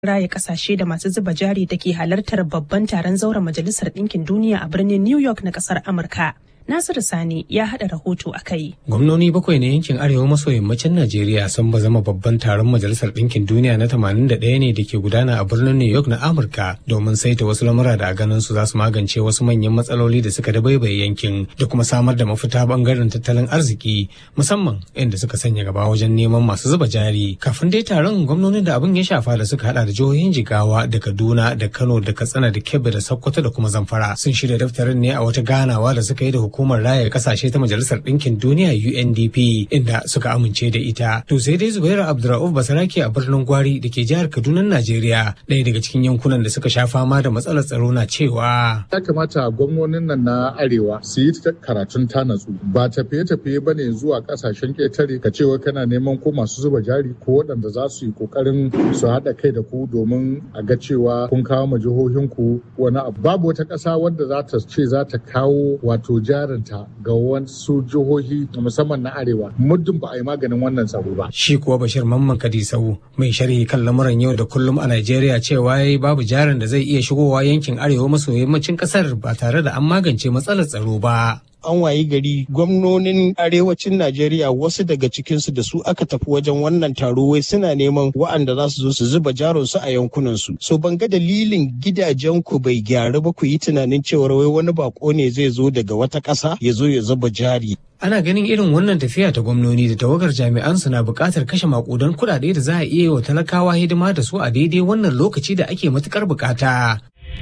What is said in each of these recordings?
raya kasashe da masu zuba jari da ke halartar babban taron zauren majalisar ɗinkin duniya a birnin New York na ƙasar Amurka. Nasiru Sani ya haɗa rahoto a kai. Gwamnoni bakwai na yankin arewa maso yammacin Najeriya sun ba zama babban taron Majalisar Ɗinkin Duniya na 81 ne da ke gudana a birnin New York na Amurka domin saita wasu lamura da a ganin su za su magance wasu manyan matsaloli da suka dabaibaye yankin da kuma samar da mafita bangaren tattalin arziki musamman inda suka sanya gaba wajen neman masu zuba jari. Kafin dai taron gwamnonin da abin ya shafa da suka hada da jihohin Jigawa da Kaduna da Kano da Katsina da Kebbi da Sokoto da kuma Zamfara sun shirya daftarin ne a wata ganawa da suka yi da hukumar raya kasashe ta majalisar ɗinkin duniya UNDP inda suka amince da ita. To sai dai Zubairu Abdurrauf Basarake a birnin Gwari da ke jihar Kaduna Najeriya ɗaya daga cikin yankunan da suka sha fama da matsalar tsaro na cewa. Ya kamata gwamnonin nan na Arewa su yi karatun ta natsu ba tafiye-tafiye ba ne zuwa ƙasashen ƙetare ka cewa kana neman ko masu zuba jari ko waɗanda za su yi ƙoƙarin su haɗa kai da ku domin a ga cewa kun kawo ma jihohinku wani abu. Babu wata ƙasa wadda za ta ce za ta kawo wato jarinta ga wasu jihohi musamman na arewa muddin ba a yi maganin wannan tsaro ba. Shi kuwa Bashir Mamman Kadisau mai sharhi kan lamuran yau da kullum a Najeriya cewa yayi babu jarin da zai iya shigowa yankin arewa maso yammacin kasar ba tare da an magance matsalar tsaro ba. an wayi gari gwamnonin arewacin Najeriya wasu daga cikinsu da su aka tafi wajen wannan taro wai suna neman wa'anda za su zo su zuba jaronsu a yankunansu. So ban ga dalilin gidajen ku bai gyaru ba ku yi tunanin cewar wai wani bako ne zai zo daga wata ƙasa ya zo ya zuba jari. Ana ganin irin wannan tafiya ta gwamnoni da tawagar jami'an su na buƙatar kashe makudan kuɗaɗe da za a iya yi wa talakawa hidima da su a daidai wannan lokaci da ake matukar buƙata.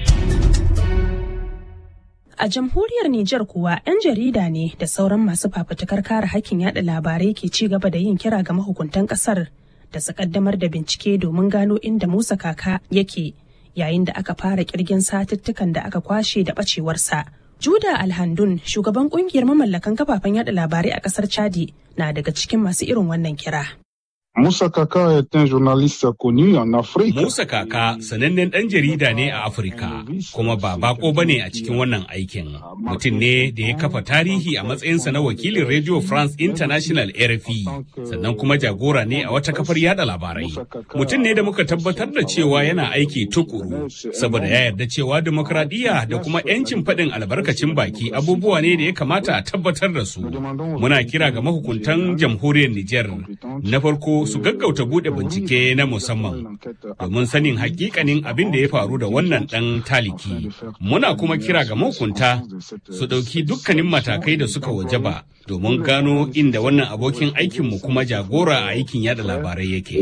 A jamhuriyar Nijar kuwa 'yan jarida ne da sauran masu fafutukar kare hakkin yada labarai ke ci gaba da yin kira ga mahukuntan kasar da su kaddamar da bincike domin gano inda Musa Kaka yake yayin da aka fara kirgin satuttukan da aka kwashe da bacewarsa. Juda Alhandun, shugaban kungiyar mamallakan kafafen yada labarai a kasar Chadi, na daga cikin masu irin wannan kira. Musa Kaka est un journaliste connu en Afrique. Musa Kaka sanannen ɗan jarida ne a Afirka, kuma ba bako bane a cikin wannan aikin. Mutum ne da ya kafa tarihi a matsayinsa na wakilin Radio France International RFI, sannan kuma jagora ne a wata kafar yada labarai. Mutum ne da muka tabbatar da cewa yana aiki tukuru, saboda ya yarda cewa demokradiyya da kuma 'yancin faɗin albarkacin baki abubuwa ne da ya kamata a tabbatar da su. Muna kira ga mahukuntan jamhuriyar Nijar. Na farko su gaggauta bude bincike na musamman domin sanin hakikanin abin da ya faru da wannan dan taliki muna kuma kira ga mahukunta su ɗauki dukkanin matakai da suka wajaba domin gano inda wannan abokin aikinmu kuma jagora a aikin yada labarai yake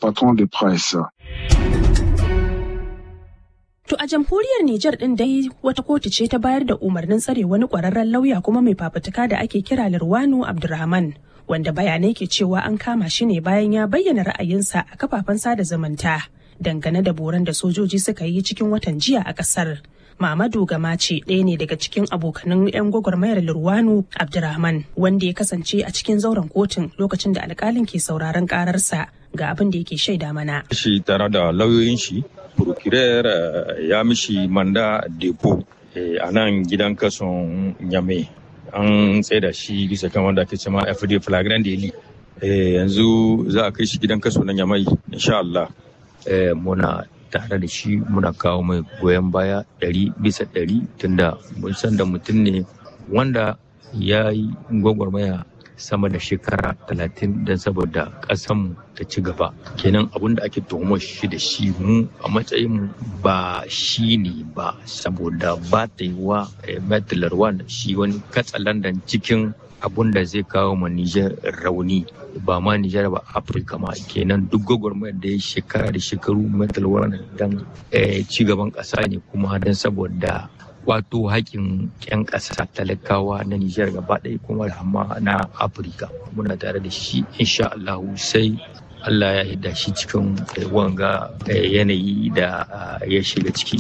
To a jamhuriyar Nijar ɗin dai wata kotu ce ta bayar da umarnin tsare wani ƙwararren lauya kuma mai fafutuka da ake kira Lirwano Abdulrahman. wanda bayanai ke cewa an kama shi ne bayan ya bayyana ra'ayinsa a kafafen sada zumunta dangane da boran da sojoji suka yi cikin watan jiya a kasar. Mamadu Gamace ɗaya ne daga cikin abokanan 'yan gwagwarmayar Lurwanu Abdurrahman wanda ya kasance a cikin zauren kotun lokacin da alkalin ke sauraron kararsa ga abin da yake shaida mana. Shi tare da lauyoyin shi, procurer ya mishi manda depo a nan gidan kason Nyame. an tsaida shi bisa kan wanda ake cema FD flagrant daily yanzu za a kai shi gidan kaso na yamai insha Allah muna tare da shi muna kawo mai goyon baya ɗari bisa ɗari tunda mun san da mutum ne wanda ya yi gwagwarmaya sama da shekara talatin don saboda ƙasanmu ta ci gaba kenan abin da ake tuhumar shi da shi mu a matsayin ba shi ne ba saboda ba ta yi wa metilar shi wani katsalandan cikin abun da zai kawo ma Nijar rauni ba ma Nijar ba Afirka ma kenan duk gwagwarmayar da ya shekara da shekaru metal wannan dan ci gaban ƙasa ne kuma don saboda wato haƙƙin 'yan ƙasa talakawa na Nijar gaba ɗaya kuma da amma na Afirka muna tare da shi insha Allah sai Allah ya hida shi cikin wanga yanayi da ya shiga ciki.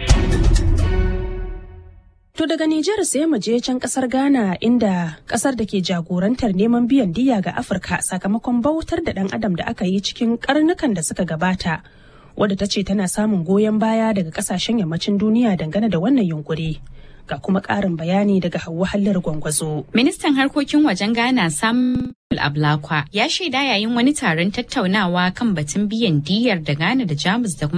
To daga Nijar sai mu je can kasar Ghana inda kasar da ke jagorantar neman biyan diya ga Afirka sakamakon bautar da ɗan adam da aka yi cikin karnukan da suka gabata. Wadda ta ce tana samun goyon baya daga kasashen yammacin duniya dangane da wannan yunkuri. Ga kuma ƙarin bayani daga Hauwa Hallar Gwangwazo. Ministan harkokin wajen Ghana Sam Ablakwa ya shaida yayin wani taron tattaunawa kan batun biyan diyyar da Ghana da Jamus da